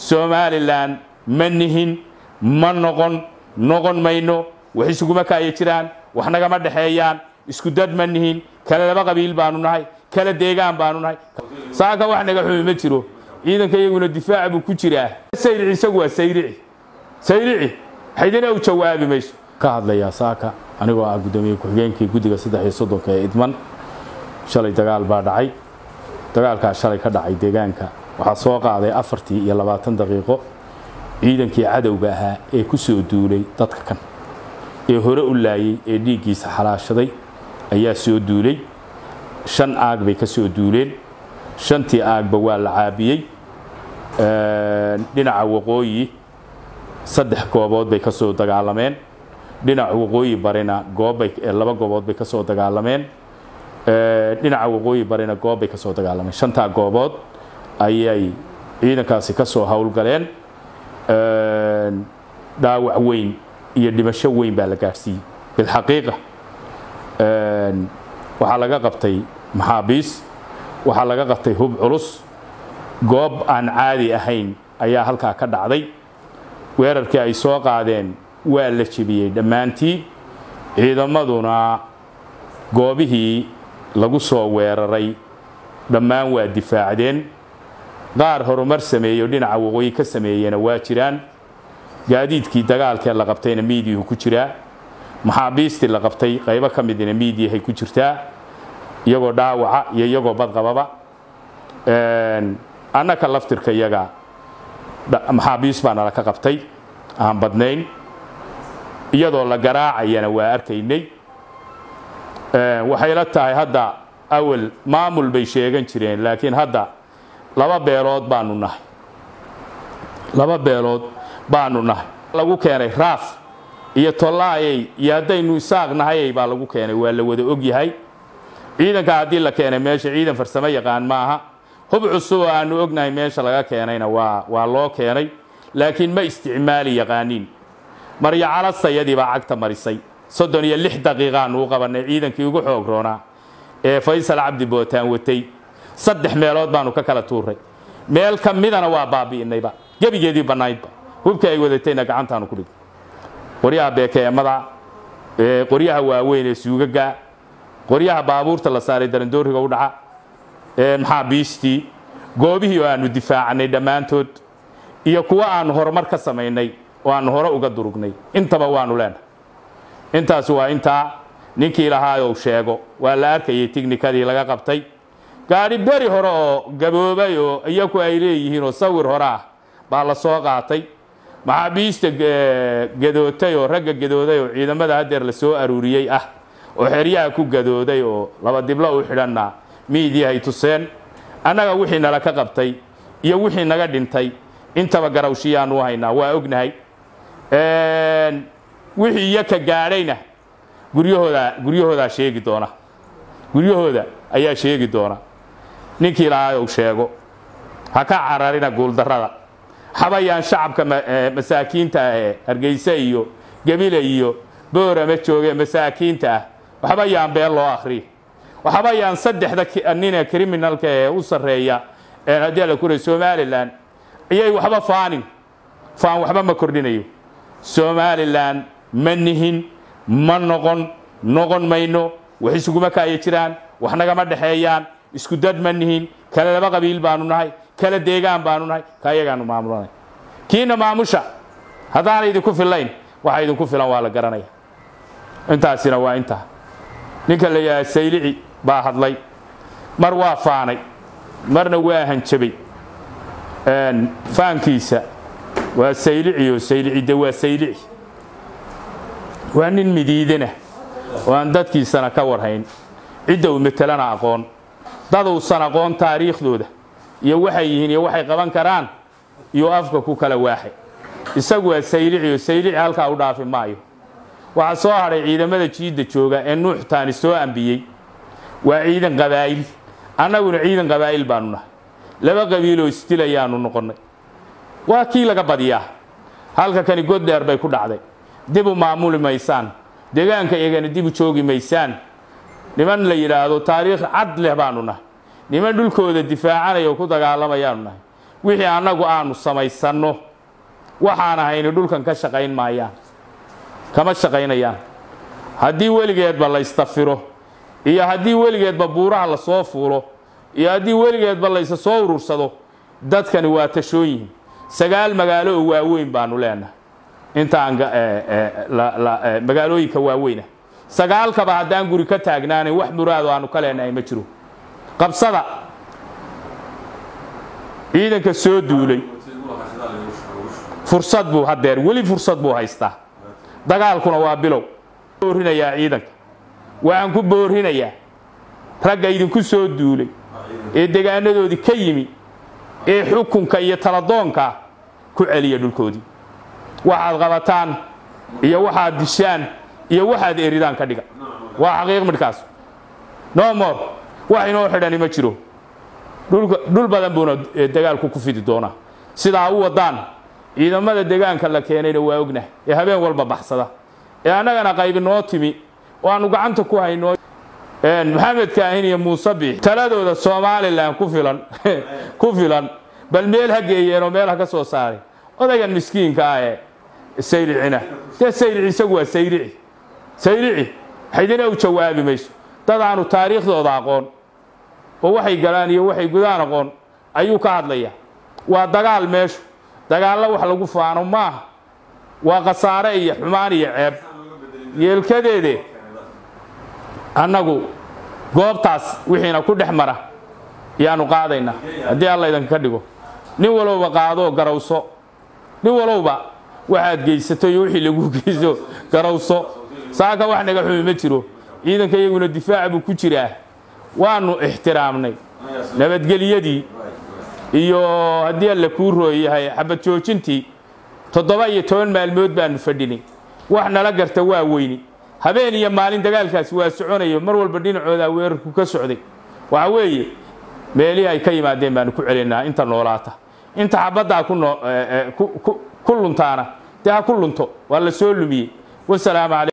somalilan ma nihin ma noqon noqon mayno wax isuguma kaaya jiraan wax nagama dhexeeyaan isku dad ma nihin kale laba qabiil baanu nahay kala deegaan baanu nahay saaka wax naga xumi ma jiro ciidanka iyaguna difaaca buu ku jiraa sayrici isagu waa sayrici sayrici xaydina u jawaabi mayso ka hadlayaa saaka anigoo ah guddoomiye ku-xigeenkii guddiga saddex iyo soddonka ee idman shalay dagaal baa dhacay dagaalkaa shalay ka dhacay deegaanka waxaa soo qaaday afartii iyo labaatan daqiiqo ciidankii cadowga ahaa ee ku soo duulay dadka kan ee hore u laayay ee dhiiggiisa xalaashaday ayaa soo duulay shan aag bay ka soo duuleen shantii aagba waa la caabiyey dhinaca waqooyi saddex goobood bay ka soo dagaalameen dhinaca waqooyi barina goobbay laba goobood bay ka soo dagaalameen dhinaca waqooyi barina goob bay ka soo dagaalameen shantaa goobood ayay ciidankaasi ka soo howlgaleen dhaawac weyn iyo dhimasho weyn baa la gaadhsiiyey bilxaqiiqa waxaa laga qabtay maxaabiis waxaa laga qabtay hub culus goob aan caadi ahayn ayaa halkaa ka dhacday weerarkii ay soo qaadeen waa la jebiyey dhammaantii ciidamaduna goobihii lagu soo weeraray dhammaan waa difaacdeen qaar horumar sameeyo dhinaca waqooyi ka sameeyena waa jiraan gaadiidkii dagaalkee la qabtayna miidiyuhu ku jiraa maxaabiistii la qabtay qaybo ka midina miidiyahay ku jirtaa iyagoo dhaawaca iyo iyagoo badqababa annaka laftirka iyaga maxaabiis baa nala ka qabtay aan badnayn iyadoo la garaacayana waa arkaynay waxay la tahay hadda awal maamul bay sheegan jireen laakiin hadda laba beelood baanu nahay laba beelood baanu nahay lagu keenay raaf iyo tollaayay iyo haddaynu isaaq nahayay baa lagu keenay waa la wada ogyahay ciidanka haddii la keenay meesha ciidan farsamo yaqaan maaha hub cusub oo aanu ognahay meesha laga keenayna waa waa loo keenay laakiin ma isticmaali yaqaaniin maryo calasayadii baa cagta marisay soddon iyo lix daqiiqaanu u qabannay ciidankii ugu xoog roonaa ee faysal cabdi bootaan watay saddex meelood baanu ka kala tuuray meel ka midana waa baabi'inayba gebigeedii bannaydba hubkii ay wadatayna gacantaanu ku dhigay qoryaha beekeemada qoryaha waaweyn ee suugaga qoryaha baabuurta la saaray darandooriga u dhaca maxaabiistii goobihii oo aanu difaacnay dhammaantood iyo kuwo aanu horumar ka samaynay oo aanu hore uga durugnay intaba waanu leenahay intaas waa intaa ninkii lahaayou sheego waa la arkayay tignikadii laga qabtay gaadhi beri hore oo gaboobay oo iyaku ay leeyihiin oo sawir hore ah baa la soo qaatay maxaabiista gadootay oo ragga gadooday oo ciidamada haddeer la soo aruuriyey ah oo xeryaha ku gadooday oo laba diblo u xidhanna miidiyahay tuseen annaga wixii nala ka qabtay iyo wixii naga dhintay intaba garawshiyaanu haynaa waa ognahay wixii iyo ka gaadhayna guryahooda guryahoodaa sheegi doona guryahooda ayaa sheegi doona ninkii lahaayou sheego ha ka cararina guuldarrada habayaan shacabka masaakiinta ah ee hargeyse iyo gebile iyo boorama joogee masaakiinta ah waxbayaan been loo akhriya waxbayaan saddexda nine criminalka ee u sarreeya haddii la kuray somalilan ayay waxba faanin faan waxba ma kordhinayo somalilan ma nihin ma noqon noqon mayno wax isuguma kaaya jiraan wax nagama dhexeeyaan isku dad ma nihin kale laba qabiil baanu nahay kala deegaan baanu nahay ka ayagaanu maamulanay kiina maamusha haddaana idinku fillayn waxa idinku filan waa la garanaya intaasina waa intaa ninka la yidhaha saylici baa hadlay mar waa faanay marna waa hanjabay faankiisa waa saylici oo saylicidde waa saylici waa nin midiidana oo aan dadkiisana ka warhayn cidda uu metelana aqoon daduusan aqoon taariikhdooda iyo waxay yihiin iyo waxay qaban karaan iyo afka ku kala waaxay isagu waa saylici oo saylici halkaa u dhaafi maayo waxaa soo hadhay ciidamada jiidda jooga ee nuux taani soo ambiyey waa ciidan qabaa'il annaguna ciidan qabaa'il baanu nahay laba qabiiloo isdilayaanu noqonnay waa kii laga badiyaa halka kani god dheer bay ku dhacday dib u maamuli maysaan deegaanka iyagana dib u joogi maysaan niman la yidhaahdo taariikh cad leh baanu nahay niman dhulkooda difaacanaya oo ku dagaalamayaanu nahay wixii annagu aanu samaysanno waxaan ahayni dhulkan ka shaqayn maayaan kama shaqaynayaan haddii weligeedba la ystafiro iyo haddii weligeedba buuraha la soo fuulo iyo haddii weligeedba laysa soo urursado dadkani waa tashoon yihiin sagaal magaalo oo waaweyn baanu leenahay intaan magaalooyinka waaweyna sagaalkaba haddaan guri ka taagnaanayn wax muraado aanu ka leenahay ma jiro qabsada ciidanka soo duulay fursad buu hadeer weli fursad buu haystaa dagaalkuna waa bilow boorinayaa ciidanka waxaan ku boorinayaa ragga idinku soo duulay ee degaanadoodii ka yimi ee xukunka iyo taladoonka ku celiya dhulkoodii waxaad qabataan iyo waxaad dishaan iyo waxaad eridaan ka dhiga waa xaqiiq midhkaas no more wax inoo xidhani ma jiro dhul badan buuna dagaalku ku fidi doonaa sidaa u wadaan ciidamada degaanka la keenayna waa ognahay ee habeen walba baxsada ee annagana qaybi noo timi oo aanu gacanta ku hayno maxamed kaahin iyo muuse biix taladooda somalilan ku filan ku filan bal meel ha geeyeenoo meel ha ka soo saaray odaygan miskiinka ah ee sayricina dee sayrici isagu waa sayrici sayrici xidina u jawaabi mayso dad aanu taariikhdooda aqoon oo waxay galaan iyo waxay gudaan aqoon ayuu ka hadlaya waa dagaal meeshu dagaallo wax lagu faano maaha waa khasaare iyo xumaan iyo ceeb yeelkadeede annagu goobtaas wixiina ku dhex mara yaanu qaadaynaa haddii alla idinka dhigo nin walowba qaadoo garawso nin walowba waxaad geysato iyo wixii lagu geyso garawso saaka wax naga xumi ma jiro ciidanka iyaguna difaaca buu ku jiraa waanu ixtiraamnay nabadgelyadii iyo haddii alla kuu rooyahay xabad joojintii toddoba iyo toban maalmood baanu fadhinay wax nala garta waa weyni habeen iyo maalin dagaalkaasi waa soconayo mar walba dhinacooda weerarku ka socday waxa weeye meelihii ay ka yimaadeen baanu ku celinaa inta noolaata inta xabaddaa ku luntaana dee ha ku lunto waa la soo lumiyey wasalaamu calaykum